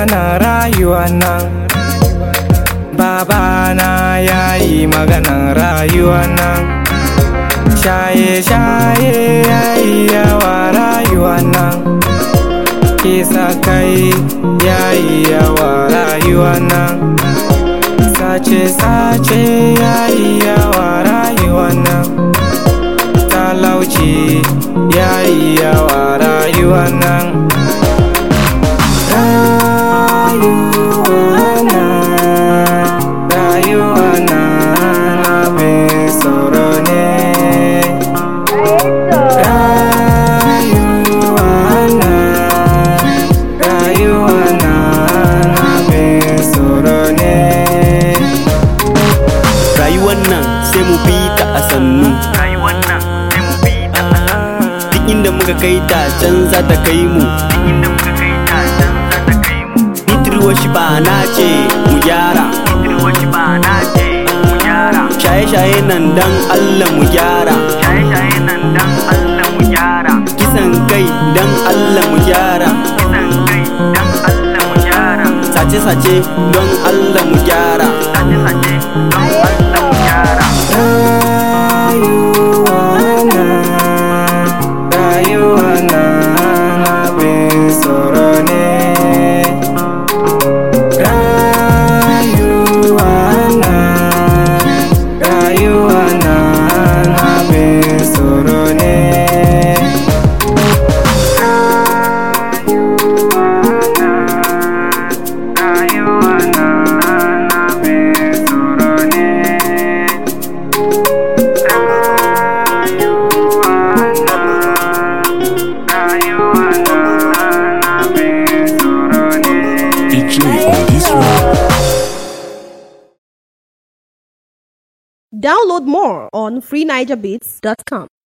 na rayuwa nan babana ya yi maganan rayuwa nan shaye-shaye ya yi yawa rayuwa nan kisa kai ya yi yawa rayuwa nan sace-sace ya yi yawa rayuwa nan talauci ya yi yawa rayuwa nan rayuwa na rayuwa na abin tsoro ne rayuwa na rayuwa na abin tsoro ne rayuwar nan sai mu bi ta a sannu duk inda muka kai ta can za ta kai mu nitirwa shi ba na ce mu gyara shaye-shaye nan dan Allah mu gyara kisan kai dan Allah mu gyara sace-sace don Allah mu gyara rayuwana rayuwana abin tsoro ne rayuwana rayuwana abin tsoro ne rayuwana abin tsoro ne DJ on this one. Download more on freenigerbeats.com.